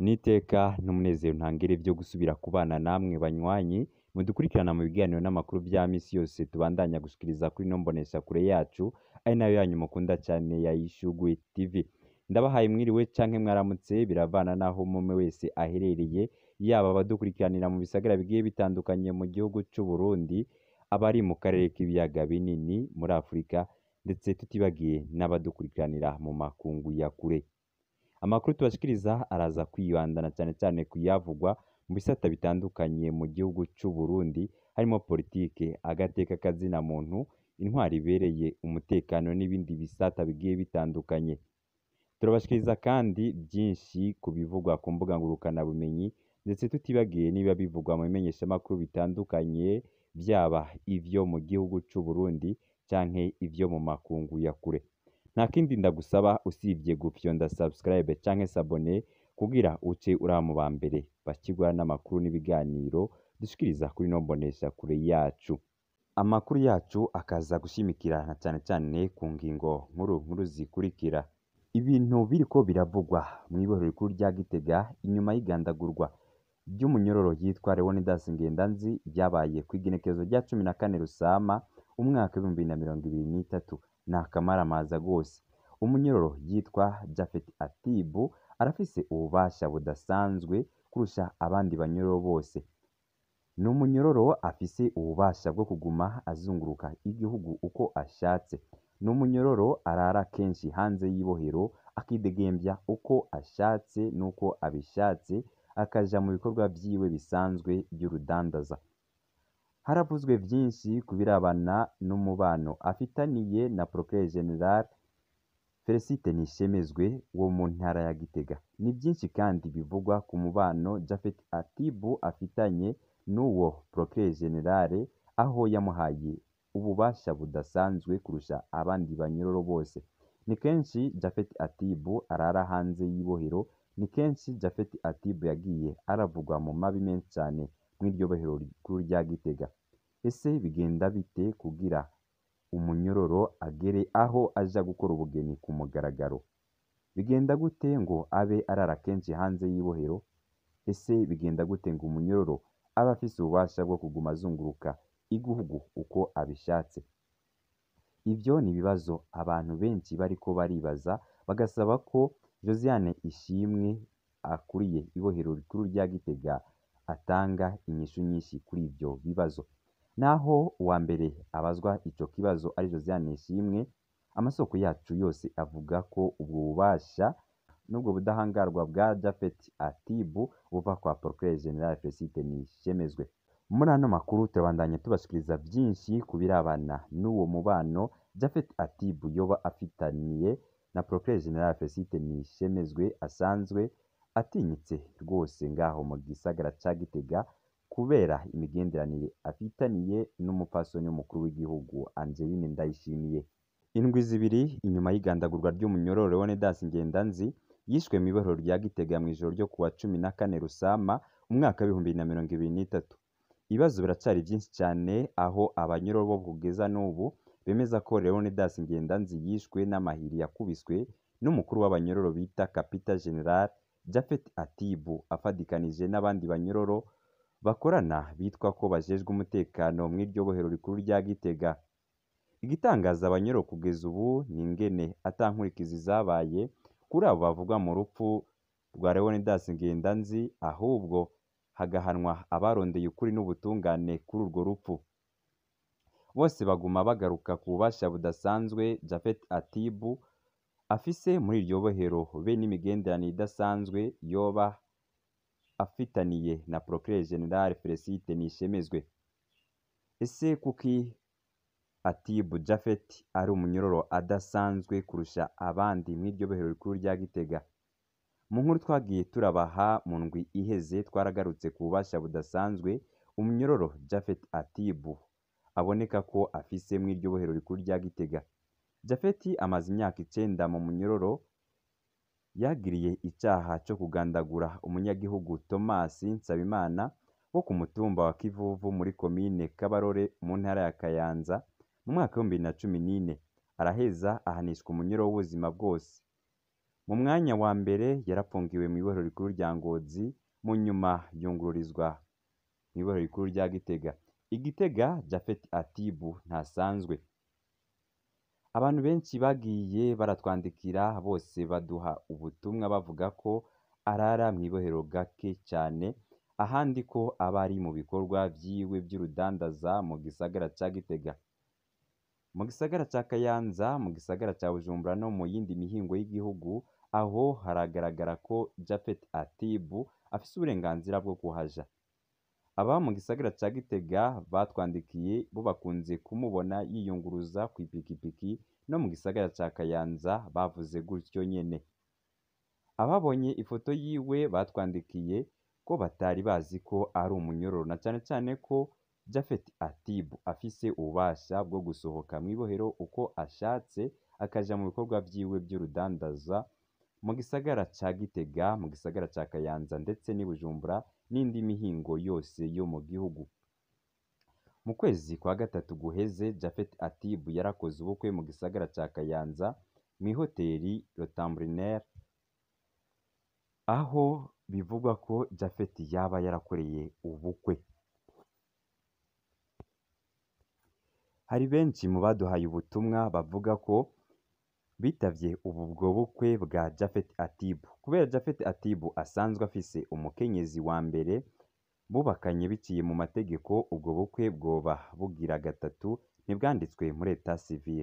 n'iteka n'umunezero ntangere vyo gusubira kubana namwe banywanyi mudukurikirana mu biganiro n'amakuru vya misi yose tubandanya gushikiriza kuri ino mboneshakure yacu ari nayo yanyu mukunda cane ya Ishugwe TV ndabahaye mwiriwe canke mwaramutse biravana naho umwe wese aherereye yaba abadukurikiranira mu bisagara bigiye bitandukanye mu gihugu c'u Burundi abari mu karere k'ibiyaga binini muri Afurika ndetse tutibagiye n'abadukurikiranira mu makungu ya kure amakuru tubashikiriza araza kwibandana cane cane kuyavugwa mu bisata bitandukanye mu gihugu c'u Burundi harimwo politike agateka kazina muntu intwari ibereye umutekano n'ibindi bisata bigiye bitandukanye turabashikiriza kandi vyinshi ku bivugwa ku mbuga ngurukana bumenyi ndetse tutibagiye niba bivugwa mu bimenyeshamakuru bitandukanye vyaba ivyo mu gihugu c'u Burundi canke ivyo mu makungu ya kure nta kindi ndagusaba usibye gufyonda subscribe canke sabone kugira uce uraba mu ba mbere bakirwa n'amakuru n'ibiganiro dushikiriza kuri ino mboneshakure yacu amakuru yacu akaza gushimikira na cane cane ku ngingo nkuru nkuru zikurikira ibintu biriko biravugwa mw'ibohero rikuru rya Gitega inyuma y'igandagurwa ry'umunyororo yitwa Leonidas Ngendanzi ryabaye kw'igenekerezo rya cumi na kane Rusama umwaka w'ibihumbi bibiri na mirongo ibiri n'itatu ni akamaramaza rwose umunyororo yitwa Japhet Atibu arafise ububasha budasanzwe kurusha abandi banyororo bose ni umunyororo afise ububasha bwo kuguma azunguruka igihugu uko ashatse ni umunyororo arara kenshi hanze y'ibohero akidegembya uko ashatse n'uko abishatse akaja mu bikorwa vyiwe bisanzwe vy'urudandaza haravuzwe vyinshi ku birabana n'umubano afitaniye na Procureur General Felicite Nishemezwe wo mu ntara ya Gitega ni vyinshi kandi bivugwa ku mubano Japhet Atibu afitanye n'uwo Procureur General aho yamuhaye ububasha budasanzwe kurusha abandi banyororo bose ni kenshi Japhet Atibu arara hanze y'ibohero ni kenshi Japhet Atibu yagiye aravugwa mu mabi menshi cane mw'iryo bohero rikuru rya Gitega ese bigenda bite kugira umunyororo agere aho aja gukora ubugeni ku mugaragaro bigenda gute ngo abe arara kenshi hanze y'ibohero ese bigenda gute ngo umunyororo abe afise ububasha bwo kuguma azunguruka igihugu uko abishatse ivyo ni ibibazo abantu benshi bariko baribaza bagasaba ko Josiane Ishimwe akuriye ibohero rikuru rya Gitega atanga inyishu nyinshi kuri ivyo bibazo naho uwa mbere abazwa ico kibazo ari Josiane Ishimwe amasoko yacu yose avuga ko ubwo bubasha n'ubwo budahangarwa bwa Japhet Atibu buva kwa Procureur General Felicite Nishemezwe muri ano makuru turabandanya tubashikiriza vyinshi ku birabana n'uwo mubano Japhet Atibu yoba afitaniye na Procureur General Felicite Nishemezwe asanzwe atinyitse rwose ngaho mu gisagara ca Gitega kubera imigenderanire afitaniye n'umupfasoni w'umukuru w'igihugu Angeline Ndayishimiye indwi zibiri inyuma y'igandagurwa ry'umunyororo Leonidas Ngendanzi yishwe mw'ibohero rya Gitega mw'ijoro ryo kuwa cumi na kane Rusama umwaka w'ibihumbi bibiri na mirongo ibiri n'itatu ibibazo biracari vyinshi cane aho abanyororo bo kugeza n'ubu bemeza ko Leonidas Ngendanzi yishwe n'amahiri yakubiswe n'umukuru w'abanyororo bita Kapita General Japhet Atibu afadikanije n'abandi banyororo bakorana bitwa ko bajejwe umutekano mw'iryo bohero rikuru rya Gitega igitangaza abanyororo kugeza ubu ni ingene ata nkurikizi zabaye kuri abo bavugwa mu rupfu rwa Leonidas Ngendanzi ahubwo hagahanwa abarondeye ukuri n'ubutungane kuri urwo rupfu bose baguma bagaruka ku bubasha budasanzwe Japhet Atibu afise muri iryo bohero be n'imigenderanire idasanzwe yoba afitaniye na Procureur General Felicite Nishemezwe ese kuki Atibu Japhet ari umunyororo adasanzwe kurusha abandi mw'iryo bohero rikuru rya Gitega mu nkuru twagiye turabaha mu ndwi iheze twaragarutse ku bubasha budasanzwe umunyororo Japhet Atibu aboneka ko afise mw'iryo bohero rikuru rya Gitega Japhet amaze imyaka icenda mu munyororo yagiriye icaha co kugandagura umunyagihugu Thomas Nsabimana wo ku mutumba wa Kivuvu muri komine Kabarore mu ntara ya Kayanza mu mwaka w'ibihumbi bibiri na cumi n'ine araheza ahanishwa umunyoro w'ubuzima bwose mu mwanya wa mbere yarapfungiwe mw'ibohero rikuru rya Ngozi mu nyuma yungururizwa mw'ibohero rikuru rya Gitega i Gitega Japhet Atibu ntasanzwe abantu benshi bagiye baratwandikira bose baduha ubutumwa bavuga ko arara mw'ibohero gake cane ahandi ko aba ari mu bikorwa vyiwe vy'urudandaza mu gisagara ca Gitega mu gisagara ca Kayanza mu gisagara ca Bujumbura no mu yindi mihingo y'igihugu aho haragaragara ko Japhet Atibu afise uburenganzira bwo kuhaja aba mu gisagara ca Gitega batwandikiye bo bakunze kumubona yiyunguruza kw'ipikipiki no mu gisagara ca Kayanza bavuze gutyo nyene ababonye ifoto yiwe batwandikiye ko batari bazi ko ari umunyororo na cane cane ko Japhet Atibu afise ububasha bwo gusohoka mw'ibohero uko ashatse akaja mu bikorwa vyiwe vy'urudandaza mu gisagara ca Gitega mu gisagara ca Kayanza ndetse n'i Bujumbura n'indi mihingo yose yo mu gihugu mu kwezi kwa gatatu guheze Japhet Atibu yarakoze ubukwe mu gisagara ca Kayanza mw'ihoteri Rotambourner aho bivugwa ko Japhet yaba yarakoreye ubukwe hari benshi mu baduhaye ubutumwa bavuga ko bitavye ubu bwo bukwe bwa Japhet Atibu kubera Japhet Atibu asanzwe afise umukenyezi wa mbere bubakanye biciye mu mategeko ubwo bukwe bwoba bugira gatatu ntibwanditswe muri etat civil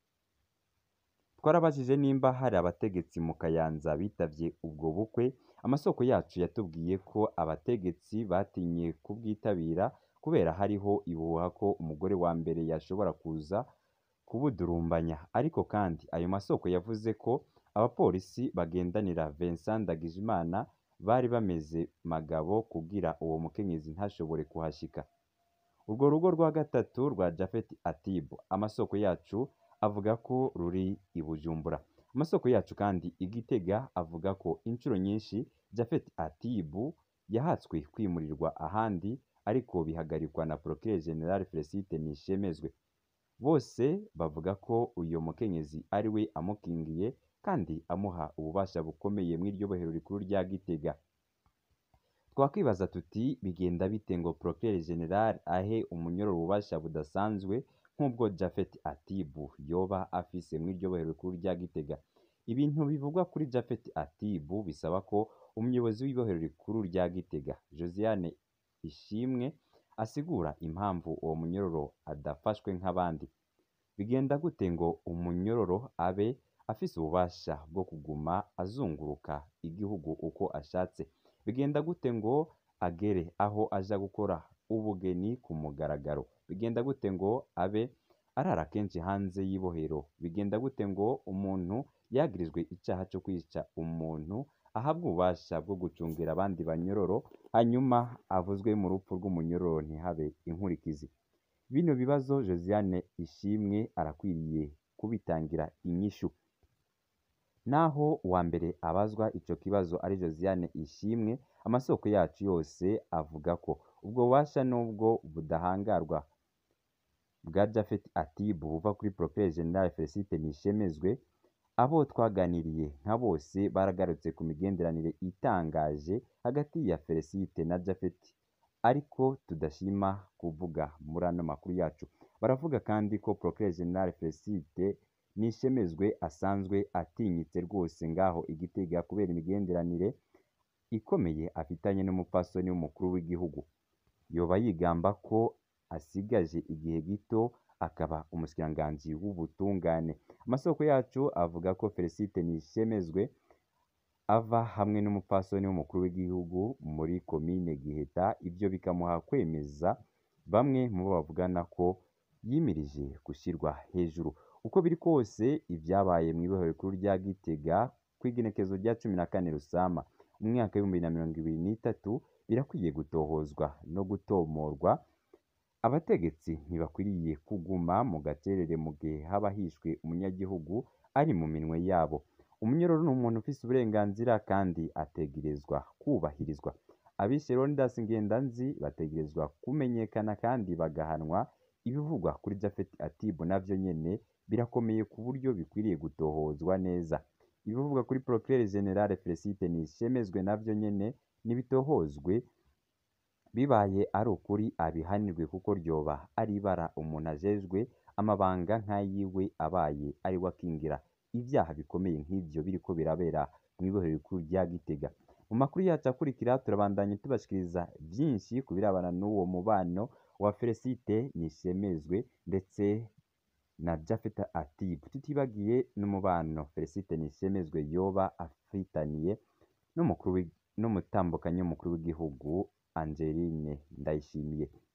twarabajije nimba hari abategetsi mu Kayanza bitavye ubwo bukwe amasoko yacu yatubwiye ko abategetsi batinye kubwitabira kubera hariho ibuhuha ko umugore wa mbere yashobora kuza kubudurumbanya ariko kandi ayo masoko yavuze ko abapolisi bagendanira Vincent Ndagijimana bari bameze magabo kugira uwo mukenyezi ntashobore kuhashika urwo rugo rwa gatatu rwa Japhet Atibu amasoko yacu avuga ko ruri i Bujumbura amasoko yacu kandi i Gitega avuga ko inshuro nyinshi Japhet Atibu yahatswe kwimurirwa ahandi ariko bihagarikwa na Procureur General Felicite Nishemezwe bose bavuga ko uyo mukenyezi ari we amukingiye kandi amuha ububasha bukomeye mw'iryo bohero rikuru rya Gitega twakwibaza tuti bigenda bite ngo Procureur General ahe umunyororo ububasha budasanzwe nk'ubwo Japhet Atibu yoba afise mw'iryo bohero rikuru rya Gitega ibintu bivugwa kuri Japhet Atibu bisaba ko umuyobozi w'ibohero rikuru rya Gitega Josiane Ishimwe asigura impamvu uwo munyororo adafashwe nk'abandi bigenda gute ngo umunyororo abe afise ububasha bwo kuguma azunguruka igihugu uko ashatse bigenda gute ngo agere aho aja gukora ubugeni ku mugaragaro bigenda gute ngo abe arara kenshi hanze y'ibohero bigenda gute ngo umuntu yagirizwe icaha co kwica umuntu ahabwa ububasha bwo gucungira abandi banyororo hanyuma avuzwe mu rupfu rw'umunyororo ntihabe inkurikizi bino bibazo Josiane Ishimwe arakwiriye kubitangira inyishu naho uwa mbere abazwa ico kibazo ari Josiane Ishimwe amasoko yacu yose avuga ko ubwo bubasha nubwo budahangarwa bwa Japhet Atibu buva kuri Procureur General Felicite Nishemezwe abo twaganiriye nka bose baragarutse ku migenderanire itangaje hagati ya Felicite na Japhet ariko tudashima kuvuga muri ano makuru yacu baravuga kandi ko Procureur General Felicite Nishemezwe asanzwe atinyitse rwose ngaho igitega kubera imigenderanire ikomeye afitanye n'umupfasoni w'umukuru w'igihugu yoba yigamba ko asigaje igihe gito akaba umushikiranganji w'ubutungane amasoko yacu avuga ko Felicite Nishemezwe ava hamwe n'umupfasoni w'umukuru w'igihugu muri komine Giheta ivyo bikamuha kwemeza bamwe mu bo bavugana ko yimirije gushyirwa hejuru uko biri kose ibyabaye mw'ibohero rikuru rya Gitega kw'igenekezo rya cumi na kane Rusama mu mwaka w'ibihumbi bibiri na mirongo ibiri n'itatu birakwiye gutohozwa no gutomorwa abategetsi ntibakwiriye kuguma mu gacerere mu gihe haba hishwe umunyagihugu ari mu minwe yabo umunyororo ni umuntu ufise uburenganzira kandi ategerezwa kubahirizwa abishe Leonidas Ngendanzi bategerezwa kumenyekana kandi bagahanwa ibivugwa kuri Japhet Atibu navyo nyene birakomeye ku buryo bikwiriye gutohozwa neza ibivugwa kuri Procureur General Felicite Nishemezwe navyo nyene nibitohozwe bibaye ari ukuri abihanirwe kuko ryoba ari ibara umuntu ajejwe amabanga nk'ayiwe abaye ari we akingira ivyaha bikomeye nk'ivyo biriko birabera mw'ibohero rikuru rya Gitega mu makuru yacu akurikira turabandanya tubashikiriza vyinshi ku birabana n'uwo mubano wa Felicite Nishemezwe ndetse na Japhet Atib tutibagiye n'umubano Felicite Nishemezwe yoba afitaniye n'umukuru w'i- n'umutambukanyi w'umukuru w'igihugu Angeline Ndayishimiye